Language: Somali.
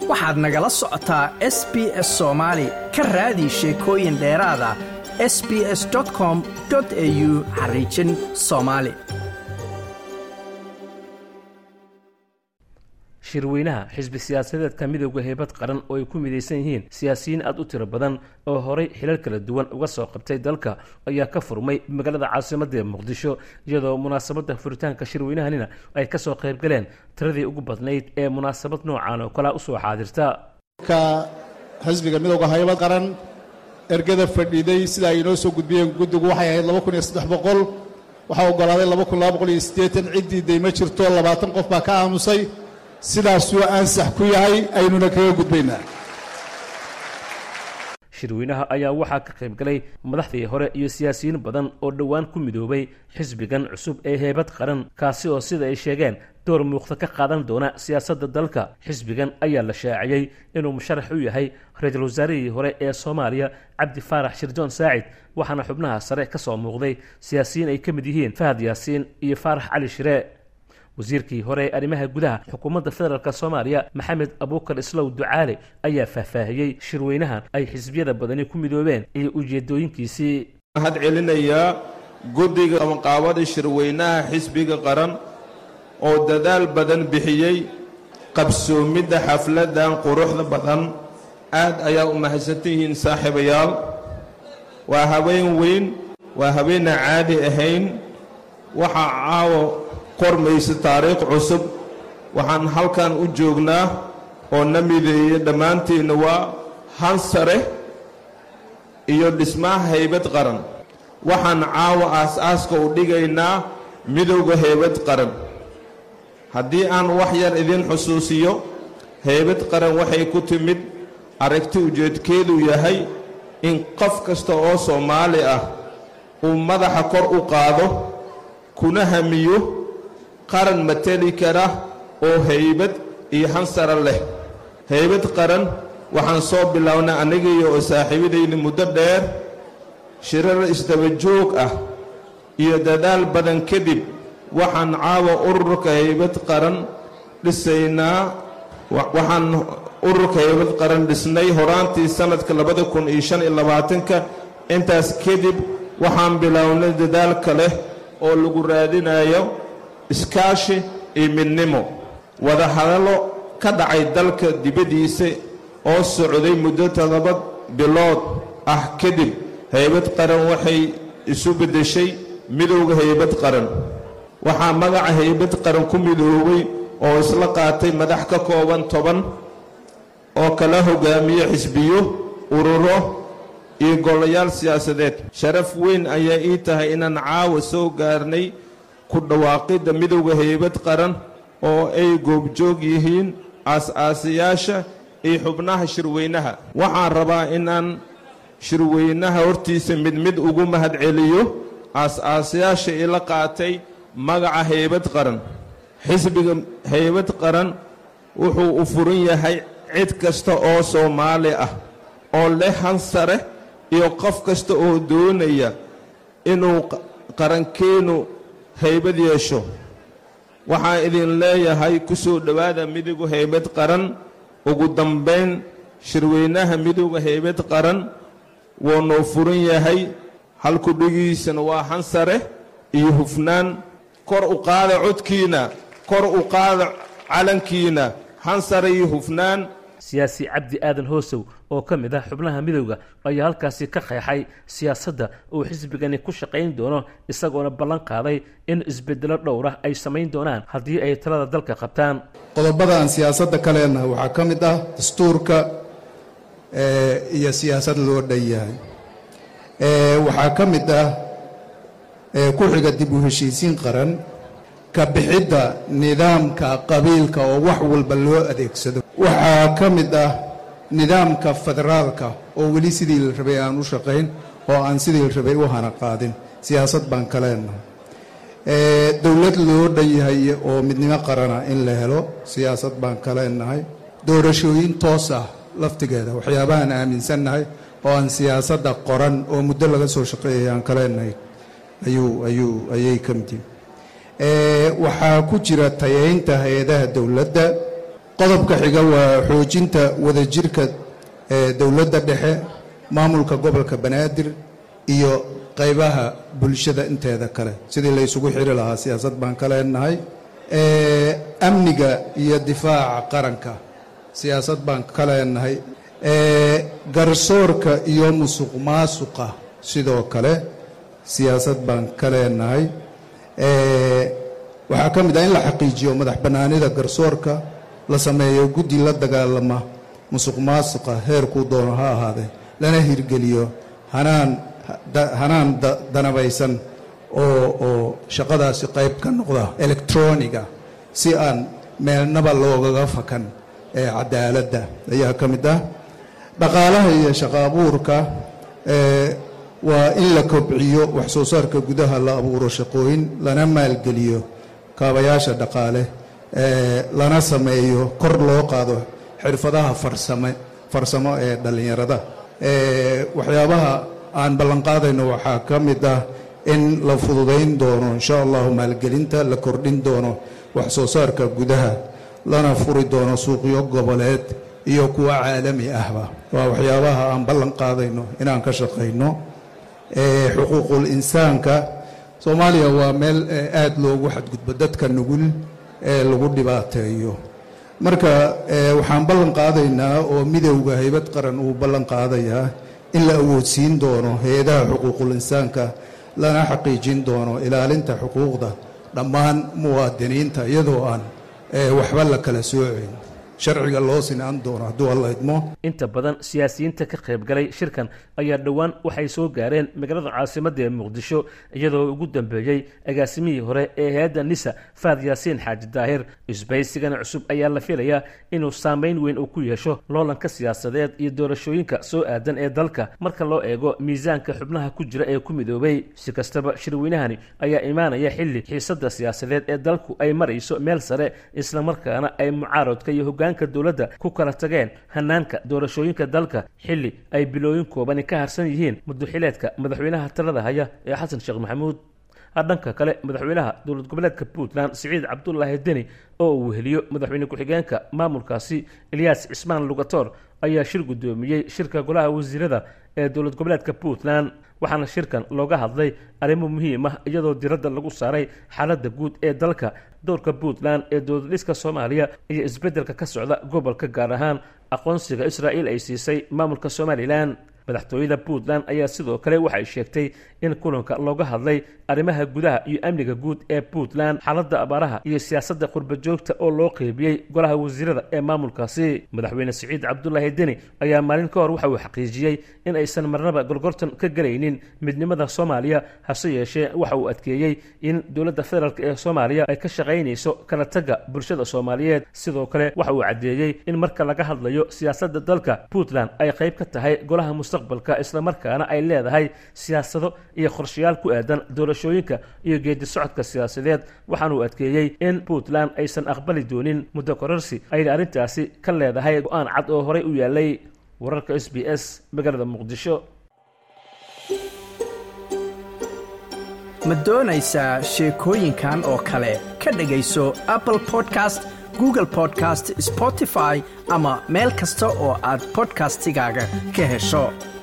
waxaad nagala socotaa s b s soomaali ka raadi sheekooyin dheeraada s b s com au xariijin soomaali shirweynaha xisbi siyaasadeedka midowda heybad qaran oo ay ku midaysan yihiin siyaasiyiin aad u tiro badan oo horay xilal kala duwan uga soo qabtay dalka ayaa ka furmay magaalada caasimadda muqdisho iyadoo munaasabadda furitaanka shirweynahanina ay ka soo qayb galeen tiradii ugu badnayd ee munaasabad noocan oo kalea usoo xaadirta ka xisbiga midowda haybad qaran ergada fadhiiday sida ay inoo soo gudbiyeen guddigu waxay ahayd laba kun iyo saddex boqol waxaa oggolaaday laba kun laba boqol iyo siddeetan ciddii day ma jirto labaatan qof baa ka aamusay sidaasuu ansax ku yahay aynuna kaga gudbaynaa shirweynaha ayaa waxaa ka qayb galay madaxdii hore iyo siyaasiyiin badan oo dhowaan ku midoobay xisbigan cusub ee heybad qaran kaasi oo sida ay sheegeen door muuqda ka qaadan doona siyaasadda dalka xisbigan ayaa la shaaciyey inuu musharax u yahay ra-iisul wasaarihii hore ee soomaaliya cabdi faarax shirjoon saacid waxaana xubnaha sare ka soo muuqday siyaasiyiin ay ka mid yihiin fahad yaasiin iyo faarax cali shire wasiirkii hore ee arrimaha gudaha xukuumadda federaalk soomaaliya maxamed abuukar islow ducaale ayaa faahfaahiyey shirweynahan ay xisbiyada badani ku midoobeen iyo ujeedooyinkiisii mahad celinayaa guddiga qabanqaabada shirweynaha xisbiga qaran oo dadaal badan bixiyey qabsoomidda xafladdan quruxda badan aad ayaa u mahadsantihiin saaxiibayaal waa habeen weyn waa habeena caadi ahayn waxaa caawo qormaysa taariikh cusub waxaan halkan u joognaa oo na mideeye dhammaanteenna waa hansare iyo dhismaha haybad qaran waxaan caawa aas-aaska u dhigaynaa midowda haybad qaran haddii aan wax yar idin xusuusiyo haybad qaran waxay ku timid aragti ujeedkeedu yahay in qof kasta oo soomaali ah uu madaxa kor u qaado kuna hamiyo qaran mateli kara oo haybad iyo hansara leh haybad qaran waxaan soo bilownay anigiiyo oo saaxiibadayda muddo dheer shirar isdabajoog ah iyo dadaal badan kadib waxaan caawa ururka haybad qaran dhisaynaa waxaan ururka haybad qaran dhisnay horaantii sannadka labada kun iyo shan iyo labaatanka intaas kadib waxaan bilownay dadaal kale oo lagu raadinayo iskaashi iyo midnimo wadahadallo ka dhacay dalka dibaddiisa oo socday muddo toddoba bilood ah kadib haybad qaran waxay isu beddeshay midowda haybad qaran waxaa magaca haybad qaran ku midoobay oo isla qaatay madax ka kooban toban oo kala hogaamiye xisbiyo ururo iyo golayaal siyaasadeed sharaf weyn ayaa ii tahay inaan caawa soo gaarnay ku dhawaaqidda midowda haybad qaran oo ay goobjoog yihiin aas-aasayaasha iyo xubnaha shirweynaha waxaan rabaa inaan shirweynaha hortiisa mid mid ugu mahad celiyo aas-aasayaasha ila qaatay magaca haybad qaran xisbiga haybad qaran wuxuu u furan yahay cid kasta oo soomaali ah oo leh hansare iyo qof kasta oo doonaya inuu qarankeenu haybad yeesho waxaan idin leeyahay ku soo dhowaada midowga haybad qaran ugu dambayn shirweynaha midowda haybad qaran wuu noo furan yahay halkudhigiisana waa hansare iyo hufnaan kor u qaada codkiina kor u qaada calankiina hansare iyo hufnaan siyaasi cabdi aadan hoosow oo ka mid ah xubnaha midowda ayaa halkaasi ka qeexay siyaasadda uu xisbigani ku shaqayn doono isagoona ballan qaaday in isbeddelo dhowrah ay samayn doonaan haddii ay talada dalka qabtaan qodobadan siyaasadda kalena waxaa ka mid ah dastuurka iyo siyaasad loo dhan yahay waxaa ka mid ah ku xiga dib u heshiisiin qaran ka bixidda nidaamka qabiilka oo wax walba loo adeegsado waxaa ka mid ah nidaamka federaalka oo weli sidii la rabay aan u shaqayn oo aan sidii la rabay u hana qaadin siyaasad baan ka leenahay dowlad loo dhan yahay oo midnimo qarana in la helo siyaasad baan ka leenahay doorashooyin toos ah laftigeeda waxyaabahaan aaminsannahay oo aan siyaasadda qoran oo muddo laga soo shaqeeyay aan ka leenahay ayuu ayuu ayay ka mid yihin waxaa ku jira tayaynta hay-adaha dowladda qodobka xiga waa xoojinta wadajirka dowladda dhexe maamulka gobolka banaadir iyo qaybaha bulshada inteeda kale sidii la ysugu xiri lahaa siyaasad baan ka leenahay amniga iyo difaaca qaranka siyaasad baan ka leenahay garsoorka iyo musuq maasuqa sidoo kale siyaasad baan ka leenahay waxaa ka mid ah in la xaqiijiyo madax bannaanida garsoorka la sameeyo guddi la dagaalama musuq maasuqa heerkuu doono ha ahaadee lana hirgeliyo hanaan hanaan danabaysan oo oo shaqadaasi qayb ka noqda electroniga si aan meelnaba loogaga fakan ee cadaaladda ayaa ka mid ah dhaqaalaha iyo shaqo abuurka waa in la kobciyo wax soo saarka gudaha la abuuro shaqooyin lana maalgeliyo kaabayaasha dhaqaale lana sameeyo kor loo qaado xirfadaha farsame farsamo ee dhallinyarada waxyaabaha aan ballanqaadayno waxaa ka mid ah in la fududayn doono insha allahu maalgelinta la kordhin doono wax soo saarka gudaha lana furi doono suuqyo goboleed iyo kuwa caalami ahba waa waxyaabaha aan ballan qaadayno inaan ka shaqayno xuquuqul insaanka soomaaliya waa meel aad loogu xadgudbo dadka nugul ee lagu dhibaateeyo marka waxaan ballan qaadaynaa oo midowda haybad qaran uu ballan qaadayaa in la awoodsiin doono hay-adaha xuquuqul insaanka lana xaqiijin doono ilaalinta xuquuqda dhammaan muwaadiniinta iyadoo aan waxba la kala soocayn sharciga loo sinaan doono hadduu alla idmo inta badan siyaasiyiinta ka qaybgalay shirkan ayaa dhowaan waxay soo gaareen magaalada caasimadda ee muqdisho iyadoo ugu dambeeyey agaasimihii hore ee hay-adda nisa faad yaasiin xaaji daahir isbaysigana cusub ayaa la filayaa inuu saameyn weyn uu ku yeesho loolanka siyaasadeed iyo doorashooyinka soo aadan ee dalka marka loo eego miisaanka xubnaha ku jira ee ku midoobay si kastaba shirweynahani ayaa imaanaya xilli xiisadda siyaasadeed ee dalku ay marayso meel sare islamarkaana ay mucaaradka iyo hogaan dowladda ku kala tageen hanaanka doorashooyinka dalka xilli ay bilooyin koobani ka harsan yihiin muduxileedka madaxweynaha talada haya ee xasan sheekh maxamuud dhanka kale madaxweynaha dowlad goboleedka puntland siciid cabdulaahi deni oo uu weheliyo madaxweyne ku-xigeenka maamulkaasi elyaas cismaan lugator ayaa shir guddoomiyey shirka golaha wasiirada ee dowlad goboleedka puntland waxaana shirkan looga hadlay arrimo muhiim ah iyadoo diradda lagu saaray xaaladda guud ee dalka dowrka puntland ee dowladhiska soomaaliya iyo isbeddelka ka socda gobolka gaar ahaan aqoonsiga israa'iil ay siisay maamulka somalilan madaxtooyada puntland ayaa sidoo kale waxay sheegtay in kulanka looga hadlay arrimaha gudaha iyo amniga guud ee puntland xaaladda abaaraha iyo siyaasadda qurbajoogta oo loo qeybiyey golaha wasiirada ee maamulkaasi madaxweyne siciid cabdulaahi deni ayaa maalin ka hor waxa uu xaqiijiyey in aysan marnaba gorgortan ka gelaynin midnimada soomaaliya hase yeeshee waxa uu adkeeyey in dowladda federaalk ee soomaaliya ay ka shaqaynayso kala tagga bulshada soomaaliyeed sidoo kale waxa uu caddeeyey in marka laga hadlayo siyaasadda dalka puntland ay qayb ka tahay golaha mustaqbalka islamarkaana ay leedahay siyaasado iyo qorshayaal ku aadan doorashooyinka iyo geedi socodka siyaasadeed waxaanuu adkeeyey in puntland aysan aqbali doonin muddo kororsi ayna arrintaasi ka leedahay go-aan cad oo horey u yaalay wararka s b s magaalada muqdisho ma doonaysaa sheekooyinkan oo kale ka dhegayso apple podcast google podcast spotify ama meel kasta oo aad bodkastigaaga ka hesho